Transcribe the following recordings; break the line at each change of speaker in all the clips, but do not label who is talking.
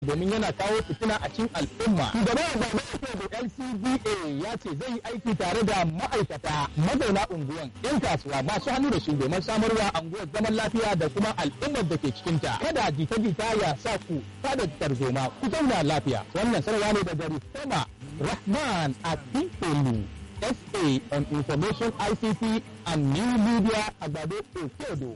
domin yana kawo fitina a cikin al'umma. Shugaban da LCDA ya ce zai yi aiki tare da ma'aikata mazauna unguwan 'yan kasuwa masu hannu da shi domin samarwa unguwar zaman lafiya da kuma al'ummar da ke cikinta. Kada jita-jita ya sa ku tada tarzoma ku zauna lafiya. Wannan sanarwa ne daga Rufema Rahman Akintolu. SA on Information ICT and New Media Agbado Okedo.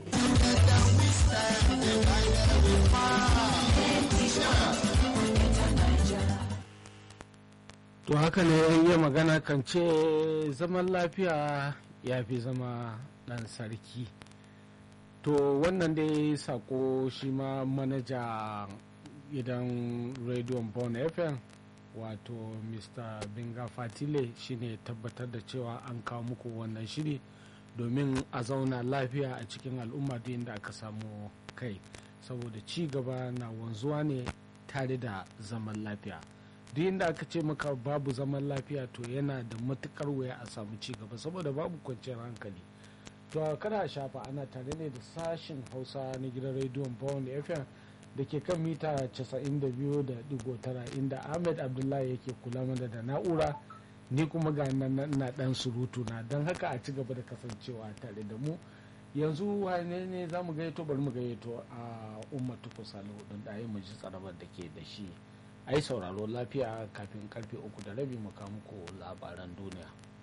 to haka ne yi magana kan ce zaman lafiya ya fi zama ɗan sarki to wannan dai sako shi ma manaja gidan rediyon bon fm wato mr binga fatile shine tabbatar da cewa an kawo muku wannan shiri domin a zauna lafiya a cikin al'umma duk inda aka samu kai saboda ci gaba na wanzuwa ne tare da zaman lafiya duk inda aka ce maka babu zaman lafiya to yana da matukar wuya a samu ci gaba saboda babu kwanciyar hankali to kada shafa ana tare ne da sashin hausa na gidan rediyon pound fm da ke kan mita 92.9 inda ahmed abdullahi yake kula mana da na'ura ni kuma ga nan na dan surutu na don haka a ci gaba da kasancewa tare da mu yanzu wane ne za mu gayyato bari mu gayyato a ummatu kusalo don da mu ji tsarabar da ke da shi ai sauraro lafiya kafin karfe uku da rabi mu muku labaran duniya